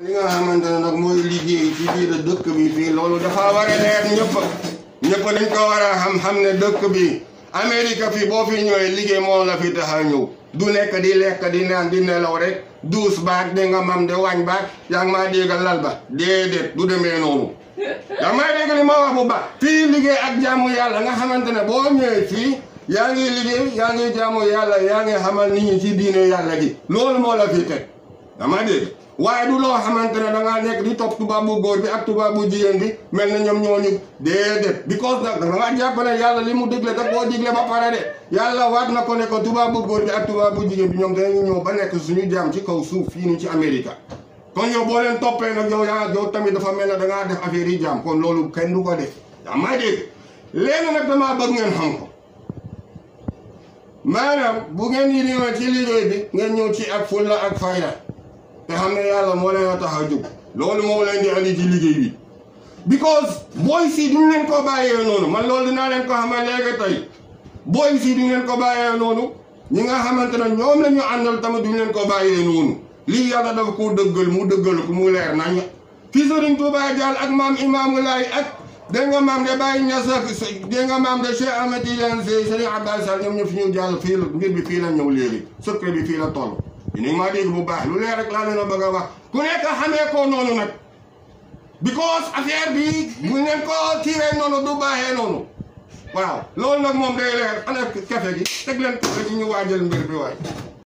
li nga xamante ne nag mooy liggéey ci biir dëkk bi fii loolu dafa war a leer ñëpp ñëpp dañ ko war a xam-xam ne dëkk bi Amérique fii boo fi ñëwee liggéey moo la fi tax a ñëw du nekk di lekk di naan di nelaw rek duus baag di nga mam de wañ baag yaa ngi maa déggal lal ba déedéet du demee noonu yaa maa dégg li ma wax bu baax fii liggéey ak jaamu yàlla nga xamante ne boo ñëwee fii yaa ngi liggéey yaa ngi jaamu yàlla yaa ngi xamal nit ñi ci diine yàlla gi loolu moo la fi teg yaa maa dégg waaye du loo xamante ne da ngaa nekk di topp tubaab bu góor bi ak tubaab bu jigéen bi mel na ñoom ñooñu déedéet because nag da ngaa jàpp ne yàlla li mu digle da koo digle ba pare de yàlla waat na ko ne ko tubaab bu góor bi ak tubaab bu jigéen bi ñoom dañu ñëw ba nekk suñu jaam ci kaw suuf fii nii ci Amérique kon yow boo leen toppee nag yow yaa yow tamit dafa mel ne da ngaa def affaire yi jaam kon loolu kenn du ko def yaa maa dégg léegi nag damaa bëgg ngeen xam ko maanaam bu ngeen yi ñëwee ci liggéey bi ngeen ñëw ci ak fulla ak fayda te xam ne yàlla moo leen a tax a jóg loolu moo leen di andi ci liggéey bi because booy si duñ leen ko bàyyee noonu man loolu dinaa leen ko xamal léegi tey booy si duñ leen ko bàyyee noonu ñi nga xamante ne ñoom la ñu àndal tamit duñ leen ko bàyyee noonu lii yàlla dafa ko dëggal mu dëggal ko mu leer nañ fi Sëriñ Tuubaa Jaal ak maam Imaamu Laay ak dégg nga maam de Baye Niass ak dégg nga maam de Cheikh Ahmed Tidiane Sy Sëriñ Abdou Sall ñoom ñëpp fi ñu jàll fii la mbir bi fii la ñëw léegi secret bi fii la toll dinañ maa dégg bu baax lu leer rek laa leen a bëgg a wax ku nekk xamee ko noonu nag because affaire bi bu ngeen ko kiiwee noonu du baaxee noonu waaw loolu nag moom day leer ana kafe gi teg leen kafe gi ñu waajal mbir bi waay